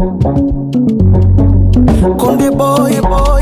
Konde boy boy,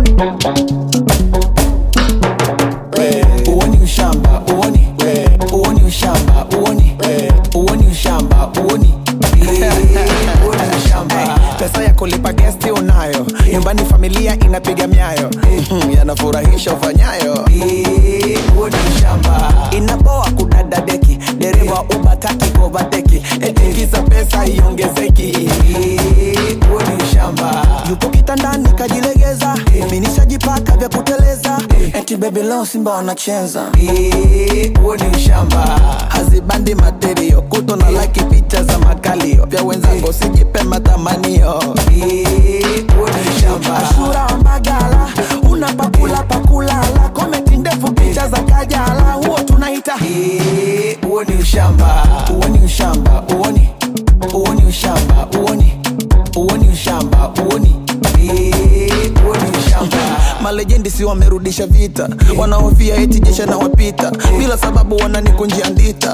uoni ushamba uoni, uoni ushamba uoni, uoni ushamba uoni Uoni ushamba. pesa ya kulipa gesti unayo nyumbani familia inapiga myayo Mhm, yanafurahisha ufanyayo Uoni ushamba. inaboa kudada deki dereva ubataki kovateki etikiza pesa iongezeki Uoni ushamba. yupo kitandani kajilegeza minishajipaka vya kuteleza eti bebi leo simba wanacheza huo ni ushamba hazibandi materio kuto na laki picha za makalio vya wenzango sijipe matamanio huo ni ushamba ashura wa mbagala una pakula pakulala komenti ndefu picha za kajala huo tunaita huo ni ushamba huo ni ushamba uoni huo ni ushamba uoni huo ni ushamba uoni huo ni ushamba malejendi si wamerudisha vita wanaofia eti jesha na wapita bila sababu wananikunjia ndita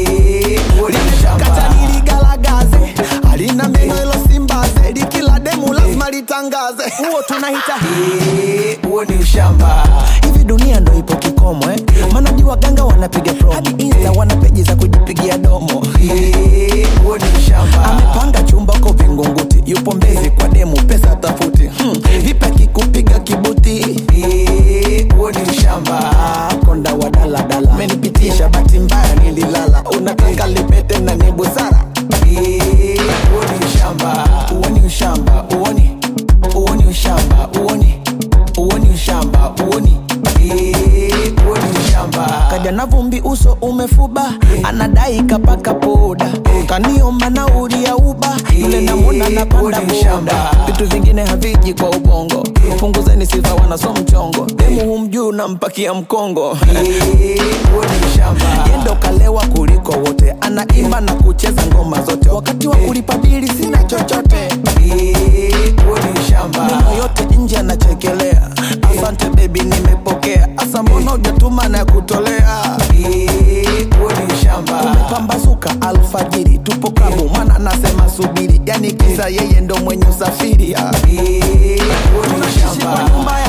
kata niligalagaze halina meno ilo simbaze likila demu lazima litangaze huo tunahita huo ni ushamba hivi dunia ndo ipo kikomo eh? manaji waganga wanapiga promo hadi insta wana peji za kujipigia domo huo ni ushamba amepanga chumba ko vingunguti yupo mbezi kwa demu pesa tafuti hmm. vipi akikupiga kibuti huo ni ushamba konda wa daladala menipitisha bahati mbaya nililala unataka lipete na ni busara huo ni ushamba huo ni ushamba uoni huo ni ushamba uoni huo ni ushamba uoni huo ni ushamba kaja na vumbi uso umefuba anadai kapaka poda kaniomba nauli ya uba yule namuna napanda boda vitu vingine haviji kwa ubongo punguzeni sifa wanaso mchongo demu humjuu nampakia mkongo yendo kalewa kuliko wote anaimba na kucheza ngoma zote wakati wa kulipa bili sina chochote meno yote nje anachekelea asante bebi nimepokea asa mbona ujatuma na kutolea umepambazuka alfajiri tupo klabu mwana anasema subiri yani kisa yeye ndo mwenye usafiri tunashishi kwa nyumba ya